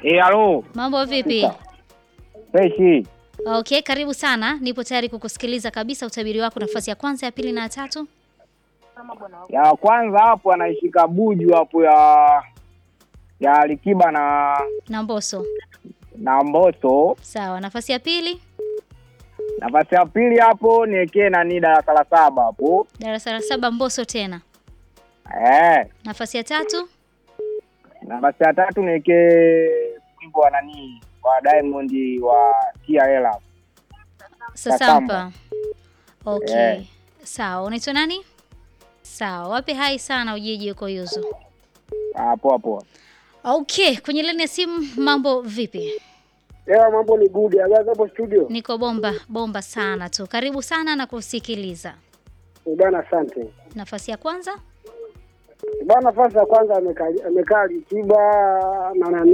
Eh, halo. Mambo vipi? Freshi. Okay, karibu sana. Nipo tayari kukusikiliza kabisa utabiri wako nafasi ya kwanza, ya pili na ya tatu. Ya kwanza hapo anaishika buju hapo ya ya Alikiba na Na Mbosso. na Mbosso. Sawa, nafasi ya pili, Nafasi ya pili hapo niwekee nani darasa la saba hapo. darasa la saba Mbosso tena. Eh. Nafasi ya tatu, Nafasi ya tatu niwekee wimbo wa nani wa Diamond wa TRL hapo. Sasampa. Okay. Yeah. Sawa, unaitwa nani? Sawa, wape hai sana ujiji uko yuzu. Ah, poa poa. Okay, kwenye laini ya simu mambo vipi? Leo mambo ni good. Habari hapo studio? Niko bomba bomba sana tu. Karibu sana na kusikiliza. Eh, Bwana asante. Nafasi ya kwanza, Bwana nafasi ya kwanza amekaa amekaa Alikiba na nani